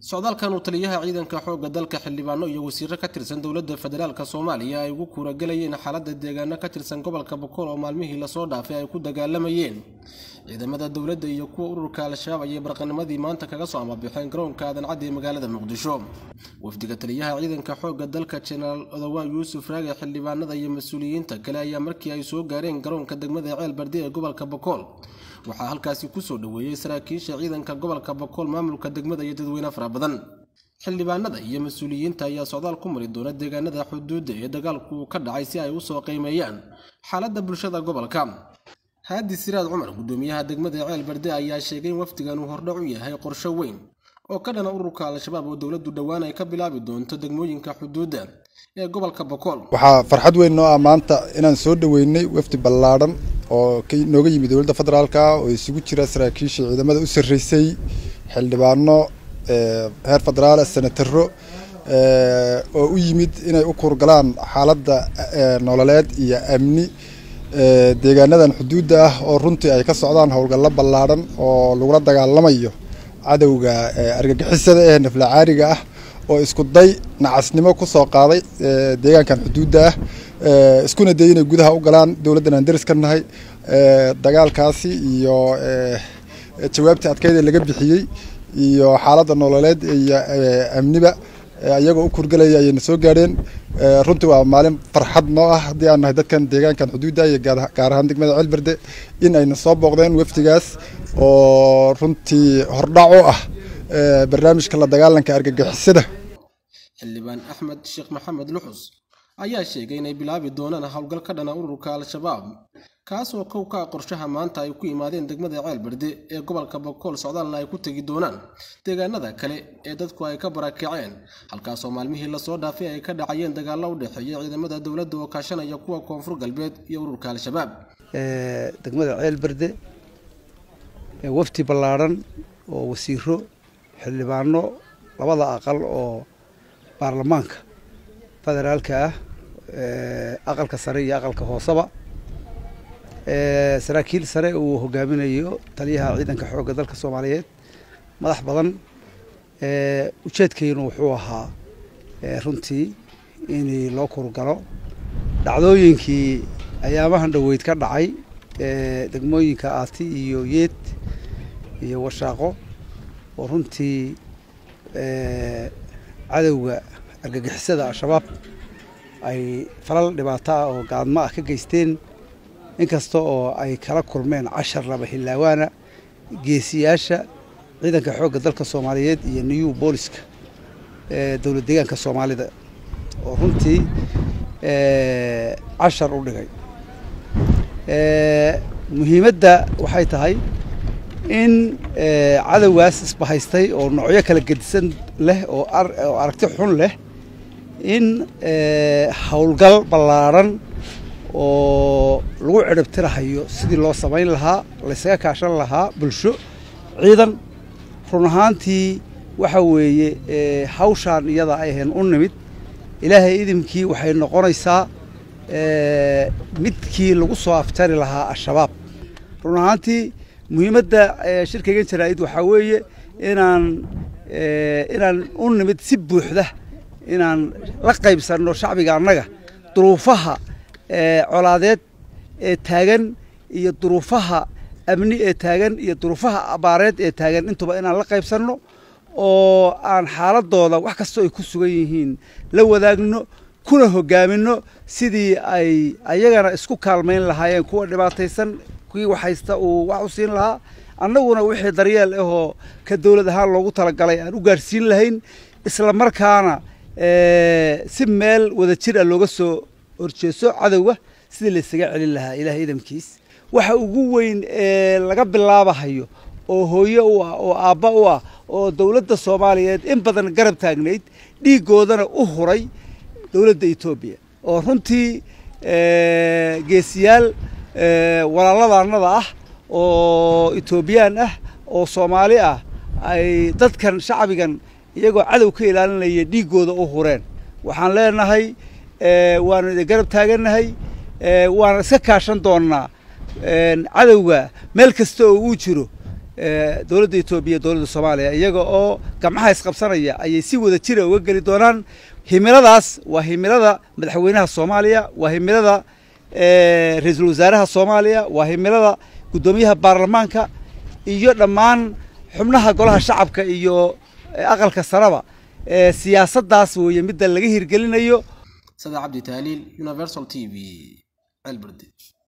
socdaalkan uu taliyaha ciidanka xoogga dalka xildhibaano iyo wasiiro ka tirsan dowladda federaalk soomaaliya ay ugu kuuragelayeen xaaladda deegaano ka tirsan gobolka bokool oo maalmihii lasoo dhaafay ay ku dagaalamayeen ciidamada dowladda iyo kuwa ururka al-shabaab ayay barqanimadii maanta kaga soo amabixeen garoonka aadan caddi ee magaalada muqdisho wafdiga taliyaha ciidanka xoogga dalka jenaraal odowaa yuusuf raage xildhibaanada iyo mas-uuliyiinta kale ayaa markii ay soo gaareen garoonka degmada ceel bardi ee gobolka bokool waxaa halkaasi kusoo dhoweeyey saraakiisha ciidanka gobolka bokool maamulka degmada iyo dadweyne fara badan xildhibaanada iyo mas-uuliyiinta ayaa socdaal ku mari doona deegaanada xuduudda ee dagaalku ka dhacay si ay usoo qiimeeyaan xaaladda bulshada gobolka haadi siraad cumar gudoomiyaha degmada ceel barde ayaa sheegay in wafdigan uu hordhac u yahay qorsho weyn oo ka dhana ururka al-shabaab oo dowladdu dhowaan ay ka bilaabi doonto degmooyinka xuduudda ee gobolka bokool waxaa farxad weyn noo ah maanta inaan soo dhoweynay wafdi ballaadhan oo nooga yimid dowladda federaalka oo isugu jira saraakiisha ciidamada u sarreysay xildhibaano heer federaal senataro oo u yimid inay u kuurgalaan xaaladda nololeed iyo amni deegaanadan xuduudda ah oo runtii ay ka socdaan howlgallo ballaadhan oo lagula dagaalamayo cadowga argagixisada ee naflacaariga ah oo isku day nacasnimo kusoo qaaday deegaankan xuduudda ah iskuna day inay gudaha u galaan dowladdan aan deris ka nahay dagaalkaasi iyo jawaabtii adkeydee laga bixiyey iyo xaaladda nololeed iyo amniba iyagoo u kurgelaya ayayna soo gaadheen runtii waa maalin farxad noo ah haddii aan nahay dadkan deegaankan xuduudda iyo gaar ahaan degmada ceelberde in ayna soo booqdeen wafdigaas oo runtii hordhac u ah barnaamijka la dagaalanka argagixisada xildhibaan axmed sheekh maxamed luxus ayaa sheegay inay bilaabi doonaan howlgal ka dhana ururka al-shabaab kaas oo kow ka ah qorshaha maanta ay ku imaadeen degmada ceelberde ee gobolka bokool socdaalna ay ku tegi doonaan deegaanada kale ee dadku ay ka barakaceen halkaasoo maalmihii lasoo dhaafay ay ka dhacayeen dagaallo u dhexeeya ciidamada dowladda oo kaashanaya kuwa koonfur galbeed iyo ururka al-shabaab degmada ceelberde wafti ballaadhan oo wasiiro xildhibaano labada aqal oo baarlamaanka federaalka ah aqalka sare iyo aqalka hooseba saraakiil sare uu hogaaminayo taliyaha ciidanka xoogga dalka soomaaliyeed madax badan ujeedkaynu wuxuu ahaa runtii in loo kurgalo dhacdooyinkii ayaamahan dhoweyd ka dhacay degmooyinka aati iyo yeed iyo washaaqo oo runtii cadowga argagixisada al-shabaab ay falal dhibaato ah oo gaadmo ah ka geysteen inkasta oo ay kala kulmeen cashar laba hillaawaana geesiyaasha ciidanka xoogga dalka soomaaliyeed iyo new booliska dowlad deegaanka soomaalida oo runtii cashar u dhigay muhiimadda waxay tahay in cadowgaas isbahaystay oo noocyo kala gedisan leh oo aragti xun leh in howlgal ballaadhan oo lagu ciribtirahayo sidii loo samayn lahaa laysaga kaashan lahaa bulsho ciidan run ahaantii waxa weeye hawshaan iyada ay ahayn u nimid ilaahay idimkii waxay noqonaysaa midkii lagu soo aftari lahaa al-shabaab run ahaantii muhiimadda shirkaygan jaraa'id waxaa weeye inaan inaan u nimid si buuxda inaan la qaybsanno shacbiga annaga duruufaha colaadeed ee taagan iyo duruufaha amni ee taagan iyo duruufaha abaareed ee taagan intuba inaan la qaybsanno oo aan xaaladooda wax kastoo ay ku sugan yihiin la wadaagno kuna hogaaminno sidii ay ayagana isku kaalmayn lahaayeen kuwa dhibaataysan kuwii waxhaysta uu wax u siin lahaa annaguna wixii daryeel ahoo ka dowlad ahaan loogu talagalay aan u gaadhsiin lahayn isla markaana si meel wada jir ah looga soo horjeeso cadowga sidii laysaga celin lahaa ilahay idamkiis waxa ugu weyn ee laga bilaabahayo oo hooye u ah oo aabba u ah oo dowladda soomaaliyeed in badan garab taagnayd dhiiggoodana u huray dowladda etoobiya oo runtii geesiyaal walaaladaanada ah oo etoobiyaan ah oo soomaali ah ay dadkan shacbigan iyagoo cadow ka ilaalinaya dhiiggooda u hureen waxaan leenahay waanu idin garab taagannahay waana iska kaashan doonnaa cadowga meel kasta oo uu jiro dowladda etoobiya dowladda soomaaliya iyaga oo gamcaha isqabsanaya ayay si wada jira uga geli doonaan himiladaas waa himilada madaxweynaha soomaaliya waa himilada ra-iisul wasaaraha soomaaliya waa himilada guddoomiyaha baarlamaanka iyo dhammaan xubnaha golaha shacabka iyo aqalka saraba siyaasaddaas weeye midda laga hirgelinayo sada cabdi taaliil universal t v celberde